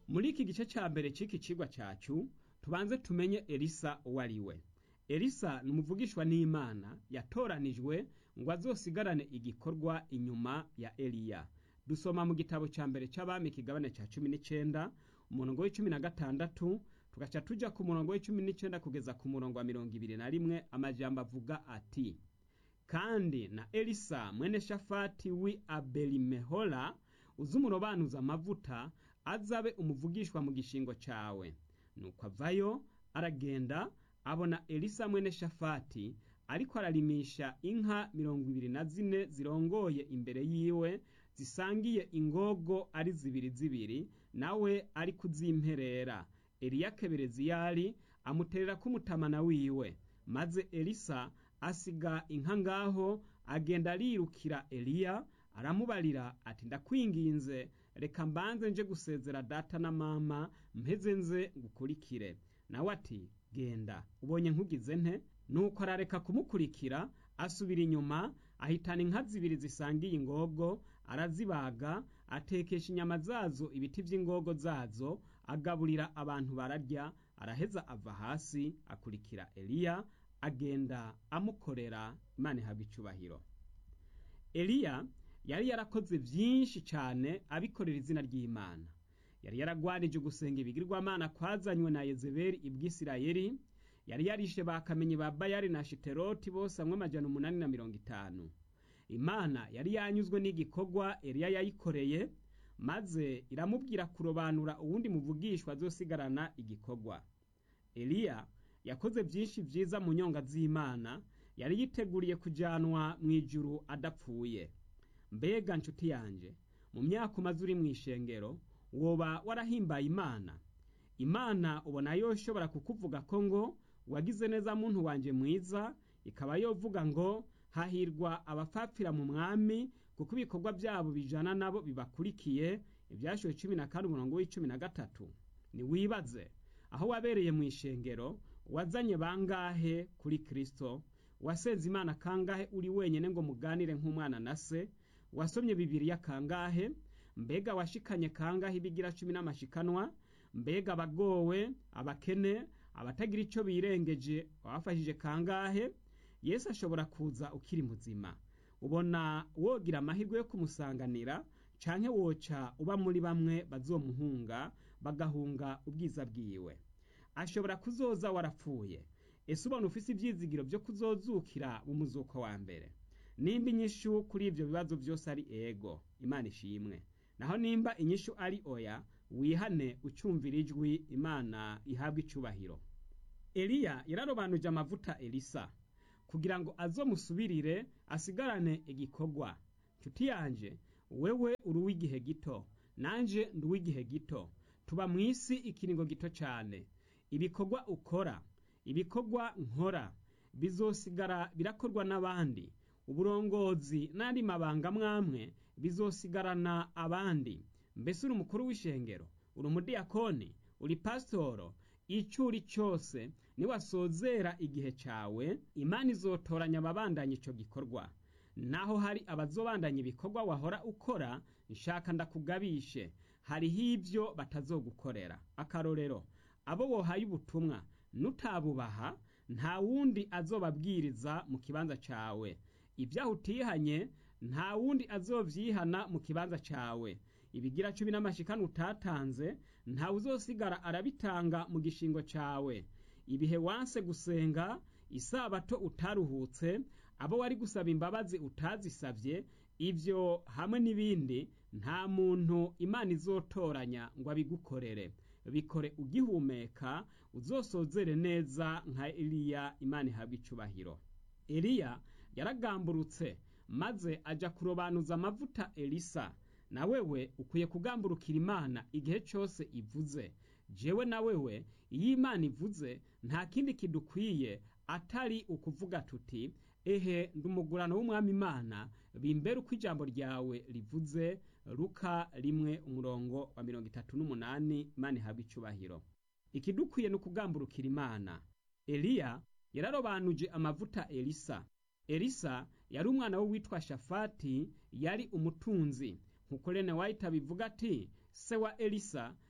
muri iki gice ca mbere c'iki cigwa cacu tubanze tumenye elisa uwo ari we elisa ni umuvugishwa n'imana yatoranijwe ngo azosigarane igikorwa inyuma ya eliya dusoma mu gitabo ca mbere c'abami ikigabane ca cumi n'icenda umurongo w'icumi na gatandatu tugaca tuja ku murongo w'icumi n'icenda kugeza ku murongo wa mirongo ibiri na rimwe amajambo avuga ati kandi na elisa mwene shafati wi abelimehola uzi umurobanuza amavuta azabe umuvugishwa mu gishingo cawe nuko avayo aragenda abona elisa mwene shafati ariko ararimisha inka mirongo ibiri na zine zirongoye imbere yiwe zisangiye ingogo ari zibiri zibiri nawe ari kuzimperera eliya kebereziyali amuterera k'umutamana wiwe maze elisa asiga inka ngaho agenda arirukira eliya aramubarira ati ndakwinginze reka mbanze nje gusezera data na mama mpeze nze ngukurikire nawe ati genda ubonye nkugize nte nuko arareka kumukurikira asubira inyuma ahitana inka zibiri zisangiye ingogo arazibaga atekesha inyama zazo ibiti vy'ingogo zazo agaburira abantu bararya araheza ava hasi akurikira eliya agenda amukorera imana ihabwa icubahiro eliya yari yarakoze vyinshi cane abikorera izina ry'imana yari yaragwanije gusenga ibigirwamana kwazanywe na yezebeli ibwisirayeli yari yarishe bakamenyi ba bayali na shiteroti bose hamwe amajana umunani na mirongo itanu imana yari yanyuzwe n'igikorwa eliya yayikoreye maze iramubwira kurobanura uwundi muvugishwa azosigarana igikorwa eliya yakoze vyinshi vyiza mu nyonga z'imana yari yiteguriye kujanwa mw'ijuru adapfuye mbega nshuti yanje mu myaka umaze uri mw'ishengero woba warahimbaye imana imana ubona yoshobora kukuvuga ko ngo wagize neza muntu wanje mwiza ikaba yovuga ngo hahirwa abapfapfira mu mwami kuko ibikorwa byabo bijana nabo bibakurikiye ibyashowe cumi na kane umurongo w'icumi na gatatu niwibaze aho wabereye mu ishengero wazanye bangahe kuri kristo wasenze imana kangahe uri wenyene ngo muganire nk'umwana na se wasomye bibiriya kangahe mbega washikanye kangahe ibigira cumi n'amashikanwa mbega abagowe abakene abatagira ico birengeje wabafashije kangahe yesu ashobora kuza ukiri muzima ubona wogira amahirwe yo kumusanganira canke woca uba muri bamwe bazomuhunga bagahunga ubwiza bwiwe ashobora kuzoza warapfuye ese ubona ufise ivyizigiro vyo kuzozukira mu muzuko wa mbere nimba inyishu kuri ivyo bibazo vyose ari ego imana ishimwe naho nimba inyishu ari oya wihane ucumvira ijwi imana ihabwa icubahiro eliya yararobanuje amavuta elisa kugira ngo azomusubirire asigarane igikorwa nshuti yanje wewe uri uw'igihe gito nanje ndi uw'igihe gito tuba mu isi ikiringo gito cane ibikorwa ukora ibikorwa nkora bizosigara birakorwa n'abandi uburongozi n'andi mabanga mwamwe bizosigarana abandi mbese uri umukuru w'ishengero uri umudiyakoni uri pasitoro ico uri cose niwasozera igihe cawe imana izotoranya ababandanya ico gikorwa naho hari abazobandanya ibikorwa wahora ukora nshaka ndakugabishe hariho ivyo batazogukorera akarorero abo wohaye ubutumwa nutabubaha nta wundi azobabwiriza mu kibanza cawe ibyaho utihanye nta wundi azovyihana mu kibanza cawe ibigira cumi n'amashikano utatanze ntawe uzosigara arabitanga mu gishingo cawe ibihe wanse gusenga isabato utaruhutse abo wari gusaba imbabazi utazisavye ivyo hamwe n'ibindi nta muntu imana izotoranya ngo abigukorere bikore ugihumeka uzosozere neza nka eliya imana ihabwa icubahiro eliya yaragamburutse maze aja kurobanuza amavuta elisa na wewe ukwiye kugamburukira imana igihe cose ivuze jewe na wewe iyo imana ivuze nta kindi kidukwiye atari ukuvuga tuti ehe ndumugurano w'umwami imana bimbere uko ijambo ryawe rivuze luka rimwe umurongo wa mirongo itatu n'umunani imana ihabwa icubahiro ikidukwiye ni ukugamburukira imana eliya yararobanuje amavuta elisa elisa yari umwana we witwa shafati yari umutunzi nk'uko rene wayita bivuga ati se wa elisa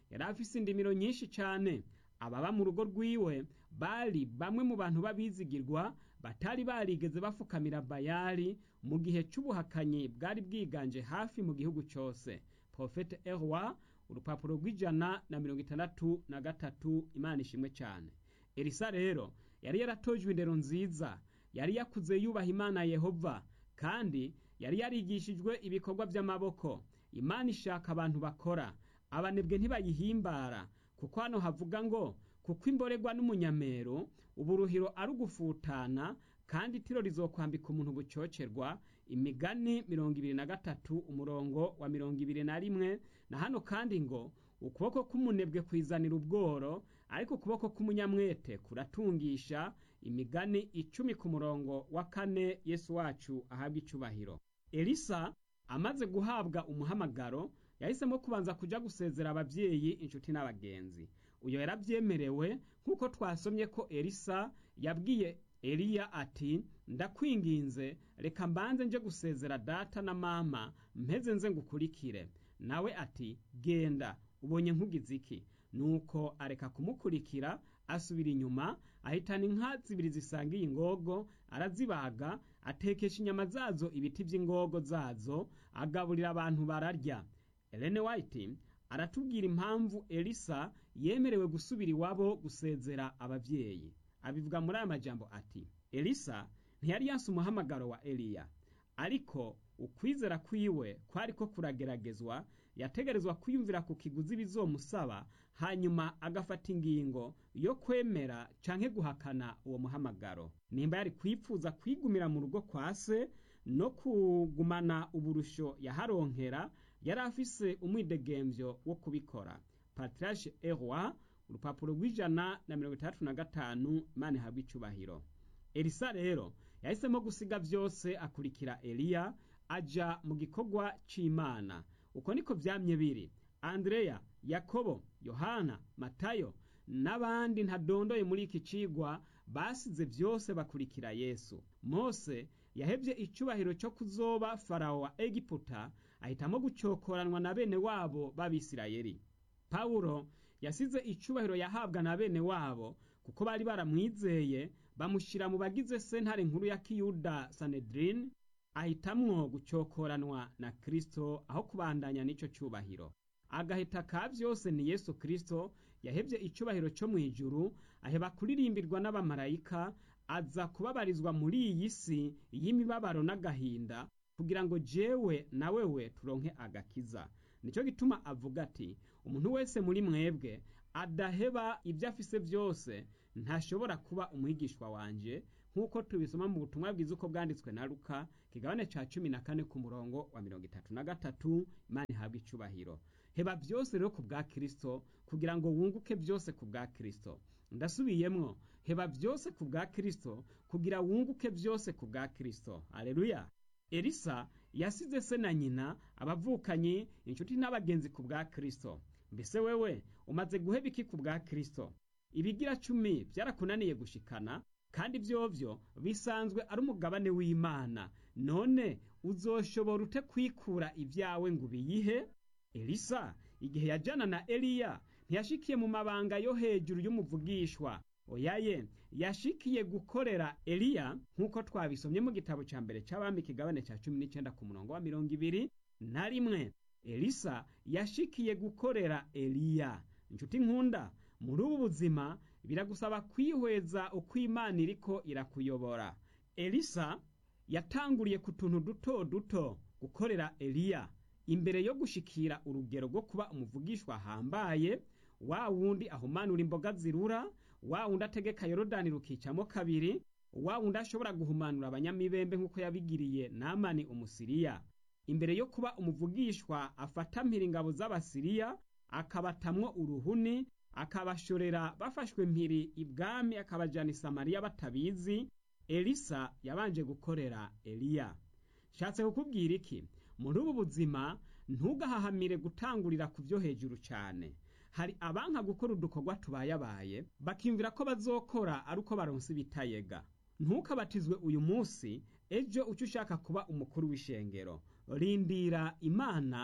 yari afise indimiro nyinshi cane ababa mu rugo rwiwe bari bamwe mu bantu b'abizigirwa batari barigeze bafukamira bayali mu gihe c'ubuhakanyi bwari bwiganje hafi mu gihugu cose profete erwa urupapuro rw'ijana na mirongo itandatu na gatatu imana ishimwe cane elisa rero yari yaratojwe indero nziza yari yakuze yubaha imana yehova kandi yari yarigishijwe ibikorwa vy'amaboko imana ishaka abantu bakora abanebwe ntibayihimbara kuko hano havuga ngo kuko imborerwa n'umunyamero uburuhiro ari ugufutana kandi itiro rizokwambika umuntu bucocerwa imigani mirongo ibiri na gatatu umurongo wa mirongo ibiri na rimwe na hano kandi ngo ukuboko k'umunebwe kwizanira ubworo ariko ukuboko k'umunyamwete kuratungisha imigani icumi ku murongo wa kane yesu wacu ahabwa icubahiro elisa amaze guhabwa umuhamagaro yahisemo kubanza kuja gusezera abavyeyi inshuti n'abagenzi uyo yaravyemerewe nk'uko twasomye ko elisa yabwiye eliya ati ndakwinginze reka mbanze nje gusezera data na mama mpeze nze ngukurikire nawe ati genda ubonye nkugize iki nuko areka kumukurikira asubira inyuma ahitana inka zibiri zisangiye ingogo arazibaga atekesha inyama zazo ibiti vy'ingogo zazo agaburira abantu bararya Ellen White aratubwira impamvu Elisa yemerewe gusubira iwabo gusezera abavyeyi abivuga muri aya majambo ati Elisa ntiyari yanse umuhamagaro wa Eliya ariko ukwizera kwiwe kwariko kurageragezwa yategerezwa kwiyumvira ku kiguzi bizomusaba hanyuma agafata ingingo yo kwemera canke guhakana uwo muhamagaro nimba yari kwipfuza kwigumira mu rugo kwa se no kugumana uburusho yaharonkera yari afise umwidegemvyo wo kubikora patriarche eroi urupapuro rw'ijana na mirongo itandatu na gatanu imana ihabwa icubahiro elisa rero yahisemo gusiga vyose akurikira eliya aja mu gikorwa c'imana uko niko vyamye biri andreya yakobo yohana matayo n'abandi ntadondoye muri iki cigwa basize vyose bakurikira yesu mose yahevye icubahiro co kuzoba farawo wa egiputa ahitamo gucokoranwa na bene wabo b'abisirayeli pawulo yasize icubahiro yahabwa na bene wabo kuko bari baramwizeye bamushira mu bagize sentare nkuru ya kiyuda sanedrin ahitamwo gucokoranwa na kristo aho kubandanya n'ico cubahiro agahita ka vyose ni yesu kristo yahevye icubahiro co mw'ijuru aheba kuririmbirwa n'abamarayika aza kubabarizwa muri iyi si y'imibabaro n'agahinda kugira ngo jewe na wewe turonke agakiza nico gituma avuga ati umuntu wese muri mwebwe adaheba ibyo afise byose ntashobora kuba umwigishwa wanje nk'uko tubisoma mu butumwa bwiza uko bwanditswe na luka kigabane ca cumi na kane ku murongo wa mirongo itatu na gatatu imana ihabwa icubahiro heba byose rero ku bwa kristo kugira ngo wunguke byose ku bwa kristo ndasubiyemwo heba byose ku bwa kristo kugira wunguke byose ku bwa kristo aleluya elisa yasize se na nyina abavukanyi inshuti n'abagenzi ku bwa kristo mbese wewe umaze guheba iki ku bwa kristo ibigira cumi byarakunaniye gushikana kandi vyovyo bisanzwe ari umugabane w'imana none uzoshobora ute kwikura ibyawe ngo ubiyihe elisa igihe yajana na eliya ntiyashikiye mu mabanga yo hejuru y'umuvugishwa oyaye yashikiye gukorera eliya nk'uko twabisomye mu gitabo ca mbere c'abami kigabane ca cumi n'icenda ku murongo wa mirongo ibiri na rimwe elisa yashikiye gukorera eliya inshuti nkunda muri ubu buzima biragusaba kwihweza uko imana iriko irakuyobora elisa yatanguriye ku tuntu duto duto gukorera eliya imbere yo gushikira urugero rwo kuba umuvugishwa ahambaye wa wundi ahumanura imboga zirura wa wundi ategeka yorodani rukicamo kabiri wa wundi ashobora guhumanura abanyamibembe nk'uko yabigiriye namani umusiriya imbere yo kuba umuvugishwa afata mpira ingabo z'abasiriya akabatamwo uruhuni akabashorera bafashwe mpiri ibwami akabajana i samariya batabizi elisa yabanje gukorera eliya nshatse kukubwira iki muri ubu buzima ntugahahamire gutangurira ku byo hejuru cyane hari abanka gukora udukorwa tubayabaye bakiyumvira ko bazokora ari uko baronse ibitayega ntukabatizwe uyu munsi ejo uca ushaka kuba umukuru w'ishengero rindira imana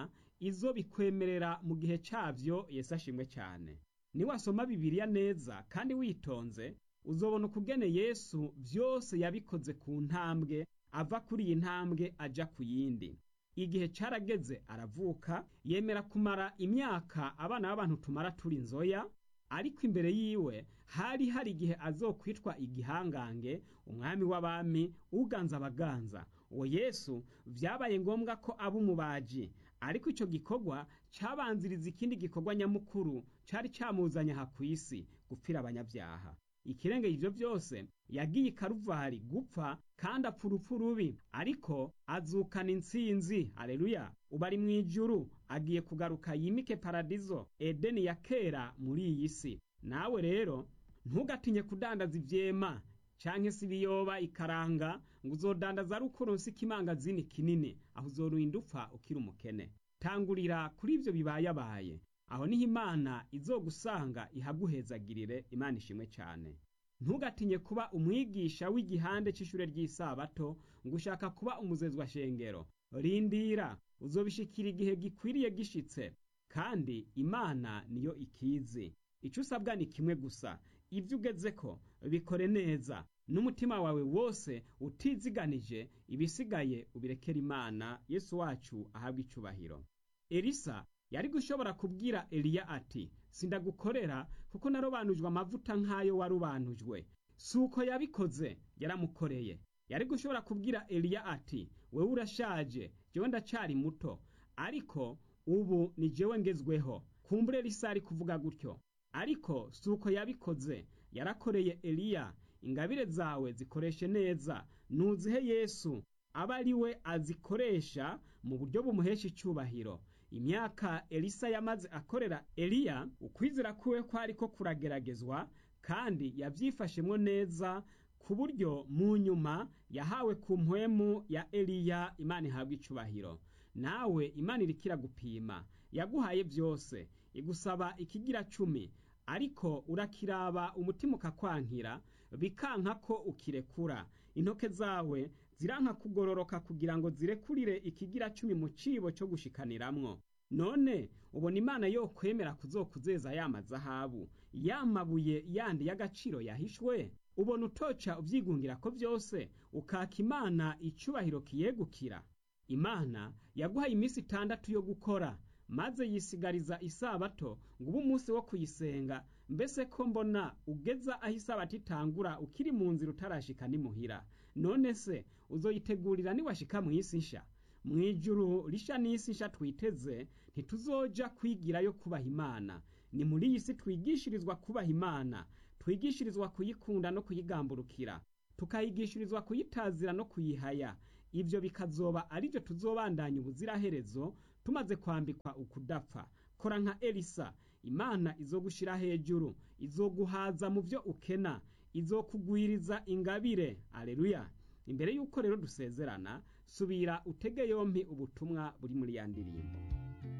izo bikwemerera mu gihe cyabyo Yesu ashimwe cyane niwasoma bibiliya neza kandi witonze uzobona ukugene yesu byose yabikoze ku ntambwe ava kuri iyi ntambwe ajya ku yindi igihe cyarageze aravuka yemera kumara imyaka abana b'abantu tumara turi inzoya ariko imbere yiwe hari hari igihe azokwitwa igihangange umwami w'abami uganza abaganza uwo yesu byabaye ngombwa ko aba umubaji ariko icyo gikorwa cyabanziriza ikindi gikorwa nyamukuru cyari cyamuzanye aha ku isi gupfira abanyabyaha ikirengeye ibyo byose yagiye i karuvari gupfa kandi apfa urupfu rubi ariko azukana intsinzi aleluya ubu ari mu ijuru agiye kugaruka yimike paradizo edeni ya kera muri iyi si nawe rero ntugatinye kudandaza ibyema cyangwa se ibiyoba ikaranga ngo uzodandaza ari uko uronse ikimangazini kinini aho uzorurinda upfa ukiri umukene tangurira kuri ibyo bibayabaye aho niho imana izogusanga ihaguhezagirire imana ishimwe cyane ntugatinye kuba umwigisha w'igihande cy'ishure ry'isabato ngo ushaka kuba umuzezwa shengero rindira uzobishikira igihe gikwiriye gishitse kandi imana niyo ikizi icyo usabwa ni kimwe gusa ibyo ugeze ko bikore neza n'umutima wawe wose utiziganije ibisigaye ubirekera imana yesu wacu ahabwa icubahiro elisa yari gushobora kubwira eliya ati sindagukorera kuko narobanujwe amavuta nk'ayo warubanujwe si uko yabikoze yaramukoreye yari gushobora kubwira eliya ati wewe urashaje jewe ndacyari muto ariko ubu ni jewe ngezweho kumbure elisa ari kuvuga gutyo ariko si uko yabikoze yarakoreye eliya ingabire zawe zikoreshe neza nuzihe yesu aba ari we azikoresha mu buryo bumuhesha icyubahiro imyaka elisa yamaze akorera eliya ukwizera kuwe kwari ko kurageragezwa kandi yabyifashemwo neza ku buryo mu nyuma yahawe ku mpwemu ya eliya imana ihabwa icubahiro nawe imana iriko iragupima yaguhaye byose igusaba ikigira cumi ariko urakiraba umutima ukakwankira bikanka ko ukirekura intoke zawe ziranka kugororoka kugira ngo zirekurire ikigira cumi mu cibo cyo gushikaniramwo none ubona imana yo kwemera kuzokuzeza ya mazahabu ya mabuye yandi y'agaciro yahishwe ubona utoca ubyigungira ko byose ukaka imana icubahiro kiyegukira imana yaguhaye iminsi itandatu yo gukora maze yisigariza isabato ngo ube umunsi wo kuyisenga mbese ko mbona ugeza aho isabato itangura ukiri mu nzira utarashika nimuhira none se uzoyitegurira niwashika mu isi nsha mu ijuru risha n'isi nsha twiteze ntituzoja kwigirayo kubaha imana ni muri iyi si twigishirizwa kubaha imana twigishirizwa kuyikunda no kuyigamburukira tukayigishirizwa kuyitazira no kuyihaya ibyo bikazoba ari byo tuzobandanya ubuziraherezo tumaze kwambikwa ukudapfa kora nka elisa imana izogushira hejuru izoguhaza mu byo ukena izokugwiriza ingabire aleluya imbere y'uko rero dusezerana subira utege yompi ubutumwa buri muri ya ndirimbo